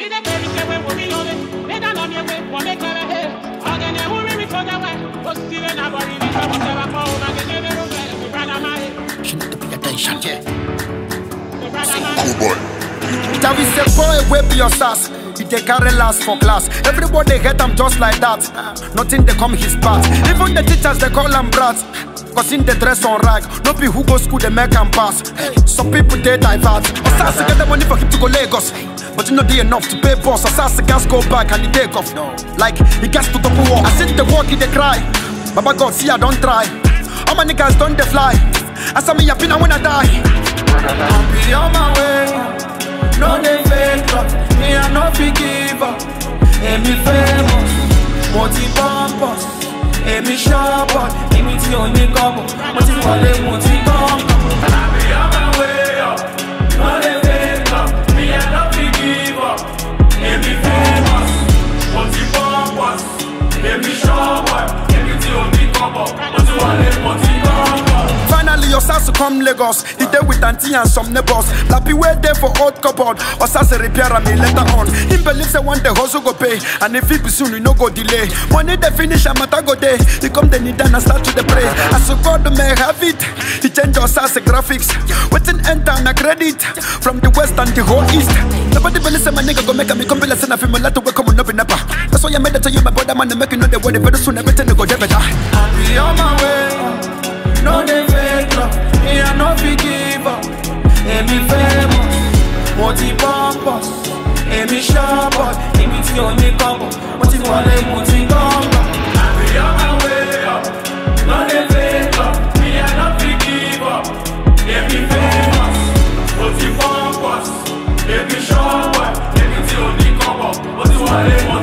She need to pay attention, yeah. Cool boy. Javi say boy wey be your sass He dey carry last for class Everybody hate am just like that Nothing dey come his path Even the teachers dey call am brat Cause him dey dress on rag No be who go school dey make am pass Some people dey divert Osas get the money for him to go Lagos But e no dey enough to pay boss Osas gas go back and he take off Like he gas to double work I see the work he dey cry Baba God see I don try All my niggas don dey fly As I'm happy now when I die I'm be on my way. No dey fake up, me I no fit give up. Èmi famous, mo ti pompous. Èmi sharpot, èmi tí ò ní kọ́bọ̀. Mo ti wọlé, mo ti kọ́kọ́. I be on my way up. No dey fake up, me I no fit give up. Èmi famous, mo ti pompous. Èmi sharpot, èmi tí ò ní kọ́bọ̀. Mo ti wọlé, mo ti kọ́kọ́. Finally, your sass come Lagos. He there with auntie and some neighbors. Lappy way there for old cupboard. Or sass repair me later on. Him believe say one day hustle go pay. And if it be soon, we no go delay. Money they finish, I'm at go day. He come the need and I start to the pray. As so God may have it. He change your sass graphics. Waiting enter na credit. From the west and the whole east. Nobody believe say my nigga go make me come be listen. I feel my lot to wake up on up in napa. That's why I made it tell you my brother man. They make you know the way. Very soon everything go get better. I be on my way. No dey fake love, me I no fit give up. Èmi famous, mo ti pompous. Èmi sharpot, èmi tí ò ní kọ́bọ̀. Mo ti wọlé, mo ti gọ́ngọ̀. I be on my way up. No dey fake love, me I no fit give up. Èmi famous, mo ti pompous. Èmi sharpot, èmi tí ò ní kọ́bọ̀. Mo ti wọlé, mo